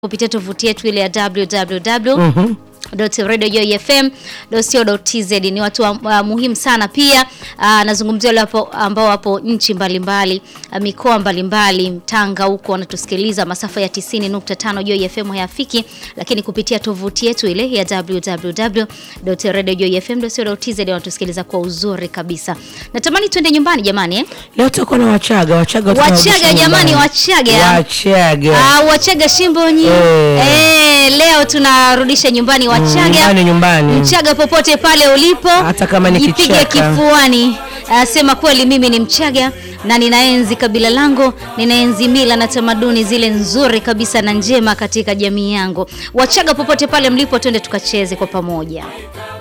kupitia tovuti yetu ile ya www radiojoyfm.co.tz ni watu wa, uh, muhimu sana pia. Uh, nazungumzia wale wapo ambao wapo nchi mbalimbali uh, mikoa mbalimbali Tanga huko wanatusikiliza masafa ya 90.5 Joy FM hayafiki, lakini kupitia tovuti yetu ile ya www.radiojoyfm.co.tz wanatusikiliza kwa uzuri kabisa. Natamani twende nyumbani jamani eh? Leo tutakuwa na Wachaga. Wachaga Wachaga tunawarudisha jamani, nyumbani. Wachaga. Wachaga. Ah, Wachaga Shimbonyi. Eh. Eh, leo tunarudisha nyumbani Wachaga. nyumbani, nyumbani. Mchaga popote pale ulipo. Hata kama ni jipige kichaka. kifuani. Ah, sema kweli mimi ni Mchaga na ninaenzi kabila langu, ninaenzi mila na tamaduni zile nzuri kabisa na njema katika jamii yangu. Wachaga popote pale mlipo, twende tukacheze kwa pamoja.